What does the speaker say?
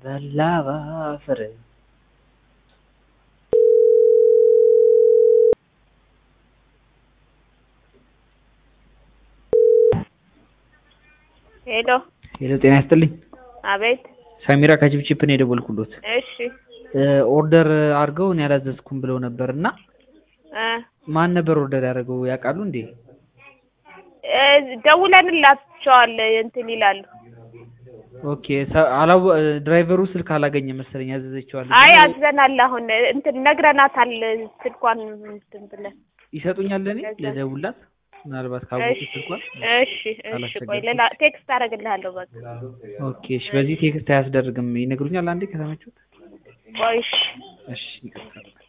በላ ባፈር ሄሎ ሄሎ ጤና ይስጥልኝ አቤት ሳሚራ ከችፕችፕ ነው የደወልኩሎት እሺ ኦርደር አድርገው እኔ አላዘዝኩም ብለው ነበር እና እ ማን ነበር ኦርደር ያደረገው ያውቃሉ እንዴ እ ደውለንላቸዋል እንትን ይላሉ ኦኬ ሰ- አላወ ድራይቨሩ ስልክ አላገኘ መሰለኝ ያዘዘችዋል አይ አዝዘናል አሁን እንትን ነግረናታል ስልኳን እንትን ብለን ይሰጡኛል ለእኔ ለዛ- ልደውልላት ምናልባት ካወቁ እሺ ስልኳን እሺ እሺ ቆይ ሌላ ቴክስት አደርግልሃለሁ በቃ ኦኬ እሺ በዚህ ቴክስት አያስደርግም ይነግሩኛል አንዴ ከተመቹት ቆይ እሺ እሺ ይቅርታ